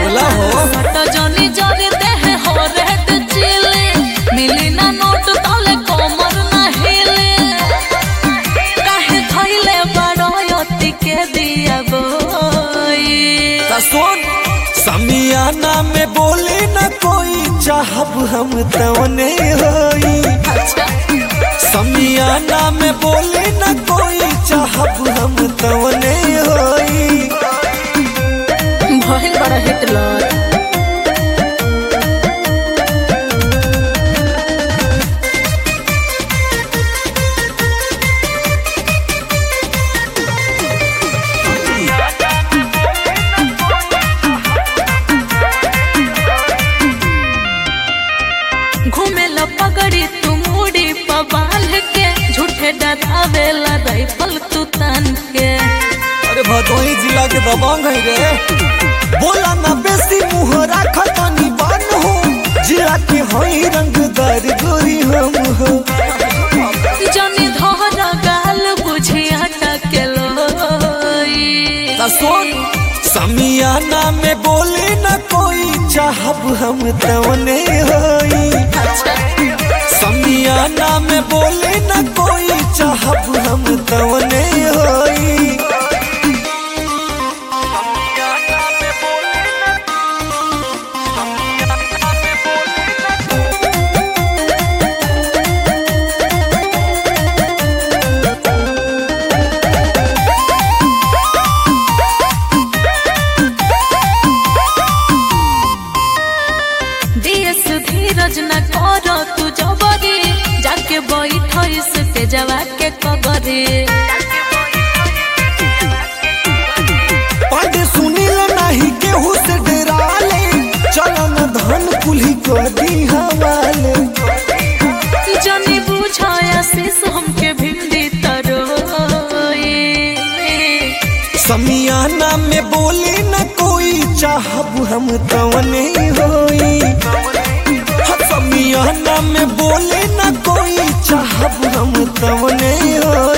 बोला हो सट जनी जरी देह हो रेड चिले मिली ना नोट तले कमर ना हिले काहे थैले बड़ो यति के दिया बोई ता सुन समियाना में बोले न कोई चाहब हम तवने होई अच्छा समियाना में बोले न कोई चाहब हम तवने होई भइल बड़ा हिटलर घूमे ला पगड़ी तू मुड़ी पर बांध के झूठे डरावेला राइफल तू तान के अरे भदोही जिला के दबंग है रे बोला ना बेसी मुंह राखतनी बान हो जिला के हई रंगदार गोरी हम हो जनी धर गाल बुझिया टकेलोई ता सुन समियाना में बोले न कोई चाहब हम तवने होई अच्छा समियाना में बोले न कोई चाहब हम तवने होई दियस धीरज न करो तू जबरी जाके बैठ इस पे जवा के कगरी पांडे सुनील नहीं केहू से डराले चलन धन कुल्ही कर दी हवाले जनी बुझाया शीश हमके भिंडी तरोई समियाना में बोले न कोई चाहब हम तवने होई हाँ, समियाना में बोले न कोई चाहब हम तवने होई